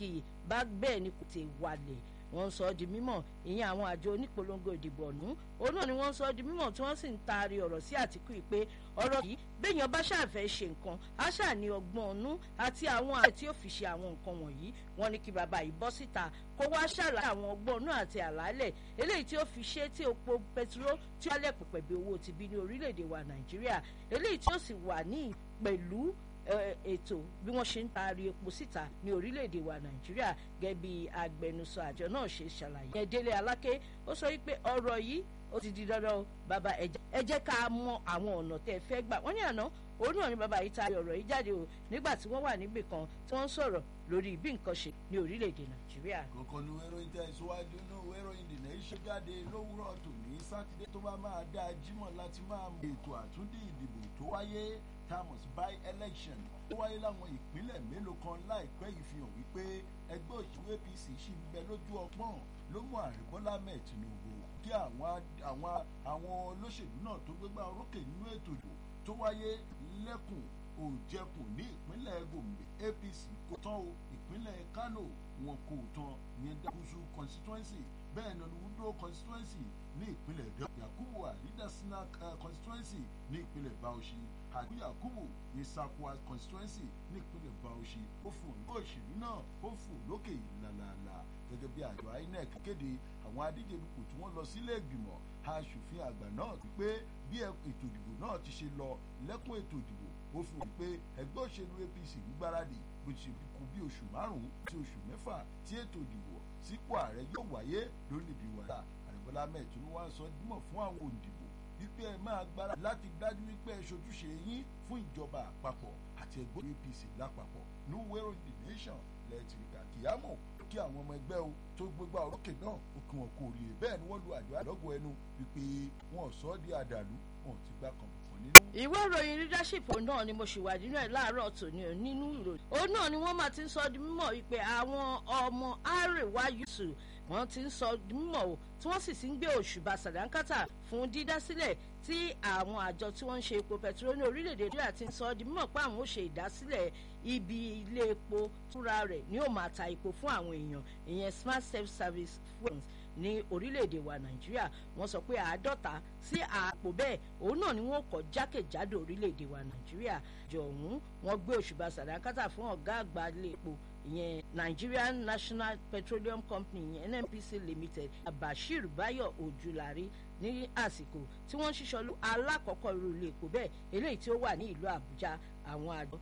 kì í bá bẹ́ẹ̀ ni kò tè wálẹ̀ wọ́n sọ ọ́ di mímọ̀ ìyẹn àwọn àjọ onípolongo ìdìbò ọ̀nù òun náà ni wọ́n sọ ọ́ di mímọ̀ tí wọ́n sì ń taari ọ̀rọ̀ sí àtìkú yìí pé ọ̀rọ̀ yìí béèyàn bá ṣàfẹ́ ṣe nǹkan á ṣà ní ọgbọ́n ọ̀nù àti àwọn àti tí ó fi ṣe àwọn nǹkan wọ̀nyí wọ́n ní kí bàbá yìí bọ́ síta kó wá ṣàlàyé àwọn ọgbọ́n ọ̀nù àti àlàálẹ̀ eléyìí tí ó fi ṣe tí epo pẹtiró tí ó lẹ̀ pẹ̀pẹ̀ bí owó ti bí ní orílẹ̀-èdè wa nàìjíríà eléyìí tí ó sì wà ní pẹ̀lú ètò bí wọ́n ṣe ń taari epo síta ní orílẹ̀-èdè wa nàìjíríà gẹ́gẹ́ bí agbẹnusọ àjọ náà ṣe ṣàlàyé. ẹ délé aláké ó sọ wípé ọ̀rọ̀ yìí ó ti di dandan o bàbá ẹ jẹ́ ká mọ àwọn ọ̀nà tẹ́ ẹ fẹ́ gbà wọ́n ní àná òun náà ni bàbá yìí taari ọ̀rọ̀ yìí jáde o nígbà tí wọ́n wà níbì kan tí wọ́n ń sọ̀rọ̀ lórí bí nǹkan ṣe ní orílẹ̀-èdè nàìjíríà. kọ̀ọ̀kan ní wẹ́rọ ìtẹ̀síwájú ní wẹ́rọ ìdìnnà iṣẹ́ jáde lówùrọ̀ tòní sátidé tó bá máa dá jímọ̀ láti máa mú ètò àtúndì ìdìbò tó wáyé thomas by election ó wáyé láwọn ìpínlẹ̀ mélòó kan láìpẹ́ yìí fi hàn wípé ẹgbẹ́ òṣèlú apc ṣì ń bẹ lójú ọgbọ́n ló mú ààrẹ bọ́lá mẹ́ẹ̀ tinubu kí àwọn àwọn àwọn olóṣèlú náà tó gbégbá orókè nínú ètò ìdìbò tó wáyé lẹ́kùn òjẹkùn ní ìpínlẹ̀ gombe apc kò tán o ìpínlẹ̀ kano wọn kò tán yẹn dákúsù constituency bẹ́ẹ̀ ni olùwúdó constituency ní ìpínlẹ̀ dẹ́ yakubu aridasina constituency ní ìpínlẹ̀ bauchi àti yakubu ní sakwa constituency ní ìpínlẹ̀ bauchi ó fún òyìnbó òṣèlú náà ó fún lókè làlàlà gẹ́gẹ́ bí àjọ inec kéde àwọn adíje dupò tí wọ́n lọ sílé ìgbìmọ̀ aṣòfin àgbà náà pé bí ètò ìdìbò náà ti ṣe lọ lẹ́kùn ètò ìdìbò ó fi hàn pé ẹgbẹ́ òṣèlú apc ń gbáradì bó ti ṣe kú bí oṣù márùn-ún sí oṣù mẹ́fà tí ètò ìdìbò sípò ààrẹ yóò wáyé lórílẹ̀‐èdè wa àrẹ̀bọ́lá mẹ́ẹ̀tún wá sọ dímọ̀ fún àwọn òǹdìbò wípé ẹ máa gbára láti dájú wípé ẹ ṣojúṣe yín fún ìjọba àpapọ̀ àti ẹgbẹ́ apc lápapọ̀ ní wẹ́rọ the nation lẹ́ẹ̀tìrìkà kìyàmọ̀ kí àwọn ọmọ ẹgbẹ́ o tó gbégbá orókè náà ó kí wọn kó rí i bẹ́ẹ̀ ni wọ́n lu àjọ àlọ́gọ̀ ẹnu wípé wọn ò sọ ọ́ di àdàlú wọn ò ti gbá kan ìwé ìròyìn leadership náà ni mo ṣì wà nínú ẹ láàárọ̀ tòní ò nínú ìròyìn òun náà ni wọ́n máa ti ń sọ di mímọ̀ wípé àwọn ọmọ àrèwá yusuf wọ́n ti ń sọ di mímọ̀ o tí wọ́n sì ti ń gbé òṣùbà sàdánkátà fún dídásílẹ̀ tí àwọn àjọ tí wọ́n ń ṣe epo pẹtiró ní orílẹ̀-èdè nàìjíríà ti ń sọ di mímọ̀ pé àwọn ò ṣe ìdásílẹ̀ ibi ilé epo fúnra rẹ̀ ni ó máa ta epo fún àwọn èèyàn ìyẹn smart self service fuels ní orílẹ̀-èdè wa nàìjíríà wọ́n sọ pé àádọ́ta sí àpò bẹ́ẹ̀ òun náà ni wọ́n kọ́ jákèjádò orílẹ̀-èdè wa nàìjíríà jọ ọ̀hún wọ́n gbé òṣùbà sàdákátà fún ọ̀gá àgbà ilé epo ìyẹn nigerian national petroleum company ìyẹn nnpc limited bashir bayo ojulari ní àsìkò tí wọ́n ń ṣiṣọ́ lu alákọ̀ọ́kọ́ irú ilé epo bẹ́ẹ̀ eléyìí tí ó wà ní ìlú àbújá àwọn àjọ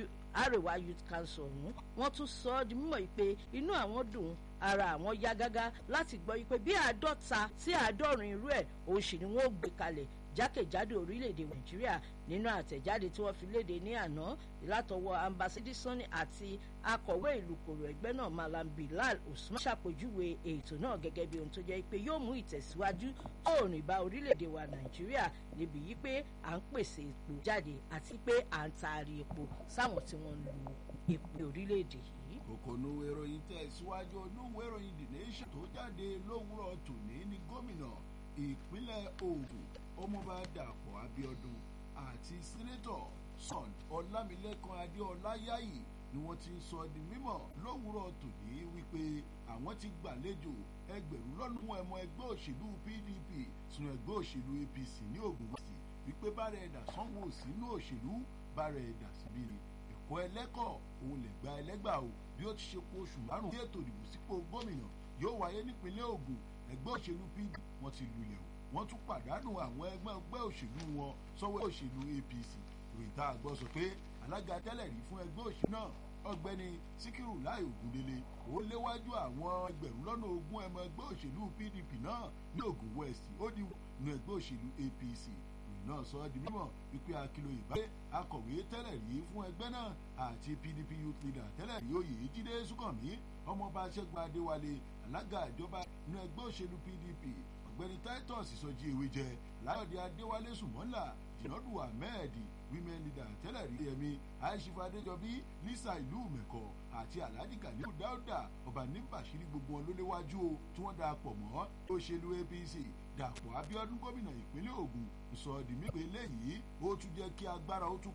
àrèwá youth council ọ̀hún wọ́n tún sọ ọ́ di mímọ̀ yìí pé inú àwọn dùn ara àwọn yá gágá láti gbọ́ yìí pé bí àádọ́ta sí àádọ́rin irú ẹ̀ òun sì ni wọ́n gbé kalẹ̀ jákèjádò orílẹ̀-èdè nàìjíríà nínú àtẹ̀jáde tí wọ́n fi léde ní àná látọwọ́ ambassador sani àti akọ̀wé ìlú kòrò ẹgbẹ́ náà malam bilal usman ṣàpèjúwe ètò náà gẹ́gẹ́ bí ohun tó jẹ́ pé yóò mú ìtẹ̀síwájú tóòrùn ìbá orílẹ̀-èdè wa nàìjíríà níbi yìí pé à ń pèsè epo jáde àti pé à ń taari epo sáwọn tí wọ́n ń lu epo orílẹ̀-èdè yìí. kòkòrò ìròyìn tẹ̀síwájú olówó ìròyìn the nation tó jáde lówùrọ̀ tòní ní gómìnà ìpínlẹ̀ ogun ọmọọba dàpọ̀ abiodun àti sẹ́nẹ́tọ̀ son ọlámilẹ́kan adéọláyàyè ni wọ́n ti ń sọ di mímọ̀ lówùrọ̀ tòní wípé àwọn ti gbàlejò ẹgbẹ̀rún lọ́nà fún ẹmọ ẹgbẹ́ òṣèlú pdp sínú ẹgbẹ́ òṣèlú apc ní ogun west wípé bára ẹ̀dà sanwó sínú òṣèlú bára ẹ̀dà síbí ni ẹ̀kọ́ ẹlẹ́kọ̀ òun lè gba ẹlẹ́gbà o bí ó ti ṣe po oṣù márùn-ún tí ètò ìdìbò sípò gómìnà yóò wáyé nípínlẹ̀ ogun ẹgbẹ́ òṣèlú pdp wọ́n ti lulẹ̀ o wọ́n tún pàdánù àwọn ẹgbẹ́ ẹgbẹ́ òṣèlú wọn sọ́wọ́ òṣèlú apc ìròyìn tá a gbọ́ sọ pé alága tẹ́lẹ̀ rí fún ẹgbẹ́ òṣèlú náà ọgbẹ́ni síkírù láì ògúndélé ó léwájú àwọn ẹgbẹ̀rún lọ́nà ogún ẹmọ ẹgbẹ́ òṣèlú pdp náà ní ogun west ó di nu ẹgbẹ́ òṣèlú apc ìròyìn náà sọ ọ́ di mímọ̀ wípé akilo ìbáyé akọ̀wé tẹ́lẹ̀ rí fún ẹgbẹ́ náà àti pdp youth leader tẹ́lẹ̀ rí oyè jíde súnkànmí ọmọọba ṣẹ́gun adéwálé alága ìjọba inú ẹgbẹ́ òṣèlú pdp ọ̀gbẹ́ni titus sọjí ewé jẹ láyọ̀dé adéwálé sùmọ́là jìnàdù ahmed women leader tẹ́lẹ̀ rí ẹ̀mí aishifa adéjọbí lisa ìlú mẹ́kọ àti alhaji kaliu dauda ọba níbàṣírí gbogbo wọn ló léwájú o tí wọ́n darapọ̀ mọ́ òṣèlú apc dàpọ̀ abiodun gómìnà ìpínlẹ̀ ogun sọ di mípe léyìí ó tún jẹ́ kí agbára ó tún